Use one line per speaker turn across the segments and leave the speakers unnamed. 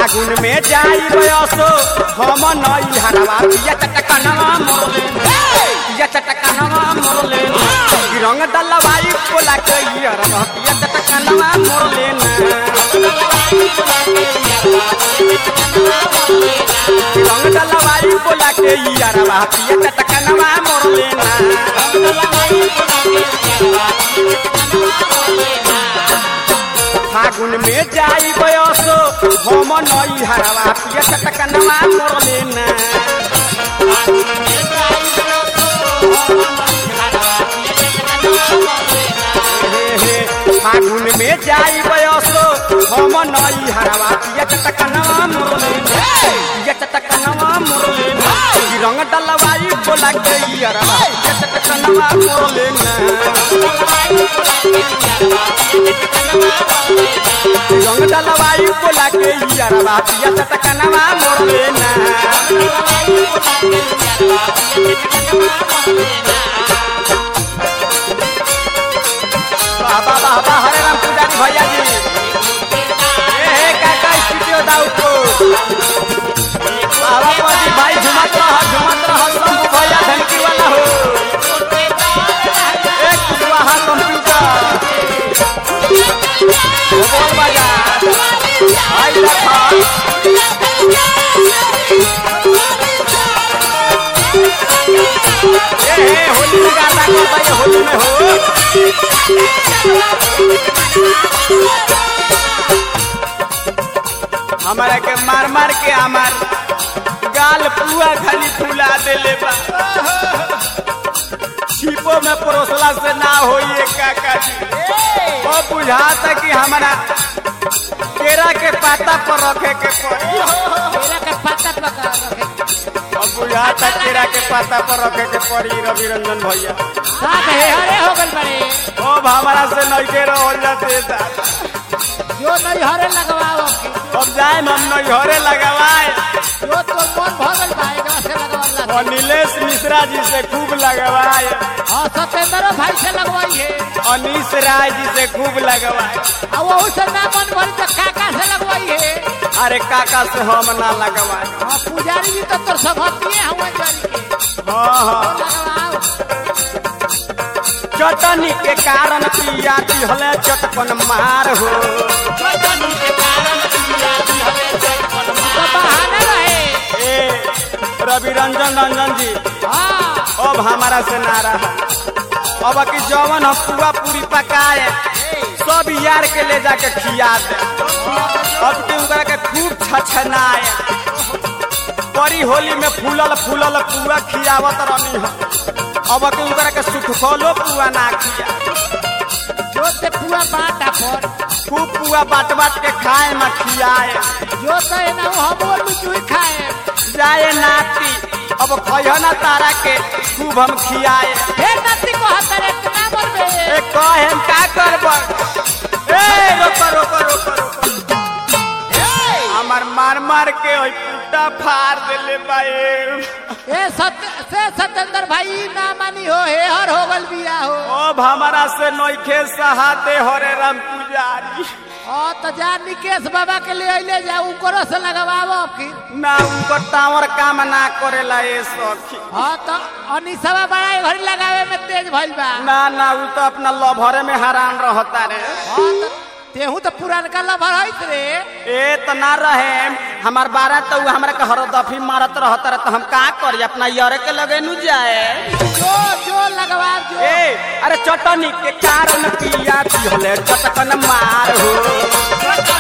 फागुन में जाई बयसो हम नई हरवा पिया चटकनवा मोरले पिया चटकनवा मोरले ई रंग डलवाई बोला के ई हरवा पिया चटकनवा मोरले ना ई रंग डलवाई बोला के ई हरवा पिया चटकनवा मोरले ना फागुन में जाई बयसो हम नई हरवा पिया चटकनवा मोरले ना हे हे फागुन में जाई बयसो हम नई हरवा पिया चटकनवा मोरले ना पिया चटकनवा मोरले ना ई रंग डलवाई बोला के ई हरवा पिया चटकनवा मोरले ना रंग डलवाई बोला के ई हरवा पिया चटकनवा मोरले ना बाबा बाबा हरे राम पुजारी भैया जी ए हे काका स्टूडियो दाउको बाबा पति भाई झुमत रह झुमत रह शंभू भैया धनकी वाला हो एक कुशवाहा कंप्यूटर बोल बाजार भाई देखा ए हे होली में गाता करता ये होली में हो हमारा के मार मार के हमार गाल पुआ खाली फुला देले बा छिपो में परोसला से ना होई काका जी वो बुझाता कि हमारा केरा के पाता पर रखे के पड़ी
केरा के पत्ता पका रखे
अब बुझाता केरा के पाता पर रखे के पड़ी रवि रंजन भैया
साथ हे हरे हो गल बड़े
अब हमारा से नइखे रहल जाते दादा
जो नहीं हरे लगवाओ
अब जाए हम नैहरे लगावाए
जो तो मन भगल बा एकरा से लगवाला
और नीलेश मिश्रा जी से खूब लगवाए
हां सतेंद्र भाई से लगवाई है
अनीस राय जी से खूब लगवाए
आ वो से ना मन भरी तो काका से लगवाई है
अरे काका से हम ना लगवाए
हां पुजारी जी तो तोर सभतिए हवन जारी के
हाँ हाँ
लगवाओ
चटनी के कारण पिया दिहले चटपन मार हो
तो बहाना रहे
ए रवि रंजन रंजन जी
हां
अब हमारा से ना रहा अब की जवन हम पूरा पूरी पकाए सब यार के ले जाके खिया दे अब के उनकरा के खूब छछनाए बड़ी होली में फूलल फूलल पुआ खियावत रहनी हम अब के उनकरा के सुखलो पुआ ना खिया
जो ते पूरा बाटा पर
खूब पुआ बाट बाट के खाए में खियाए
जो तो है ना वो हम बोल चुई खाए
जाए नाती अब कहियो ना तारा के खूब हम खियाए
फिर नती को हतरे ना मरबे
ए कहे हम का करब ए रोको रोको रोको रोको हमार मार मार के ओई पुट्टा फाड़ देले बाए
ए सत्य से सतेंद्र भाई ना मानी हो हे हर हो गल बिया हो
अब हमारा से नइखे सहाते हरे राम पुजारी
ओ तो जा निकेश बाबा के लिए अइले जा उकरो से लगवाओ फिर
ना उनकर टावर काम ना करेला ए सखी
हाँ तो अनिसवा बड़ा घड़ी लगावे में तेज भइल बा
ना ना उ तो अपना लभरे में हैरान रहता रे
हाँ तो तेहू तो पुरानका लभर हईत रे
ए तो ना रहे हमार बारह तो उ हमरा के हरदफी मारत रहता रे तो हम का करी अपना यरे के लगे नु जाए
जो जो लगवा जो
ए अरे चटनी के कारण पिया दिहले चटकन मार हो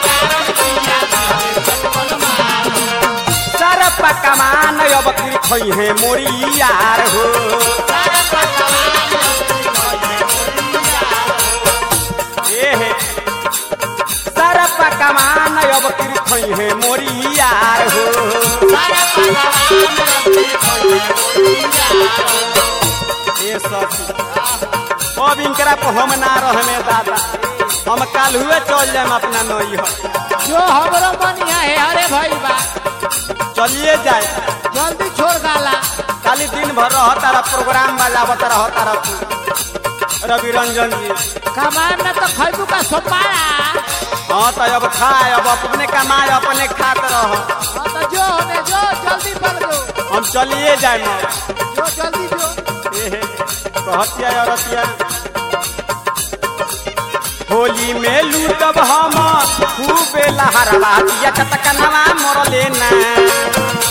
सारा पकमान अब की खई है मोरी यार हो ए हे सारा पकमान अब की खई है मोरी यार हो ए सखी अब इनकरा को हम ना रहने दादा हम काल हुए चल जाए अपना नई हो
जो हमरो मन यहाँ है हरे भइल बा
चलिए जाए
जल्दी छोड़ गाला
काल खाली दिन भर रह तारा प्रोग्राम बजावत रह तारा तू रवि रंजन जी
कमान न तो खैबू का सोपारा
हाँ तो अब खाए अब अपने कमाए अपने खात रह
हाँ तो जो होने जो जल्दी पल दो
हम चलिए जाए ना
जो जल्दी जो
एहे, कहतिया औरतिया होली में लूटब हम खूबे लहरवा दिया चटकनवा मरले ना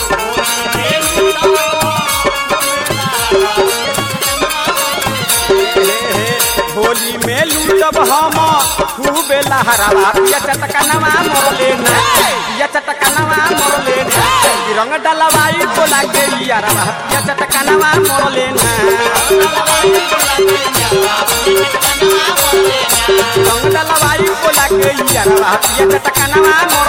एहे, होली में लूटब हम खूबे लहरवा दिया चटकनवा मरले ना दिया चटकनवा मरले ना रंग डलवाई को लागे यारवा दिया चटकनवा मरले ना रंग डलवाई को लागे यारवा दिया चटकनवा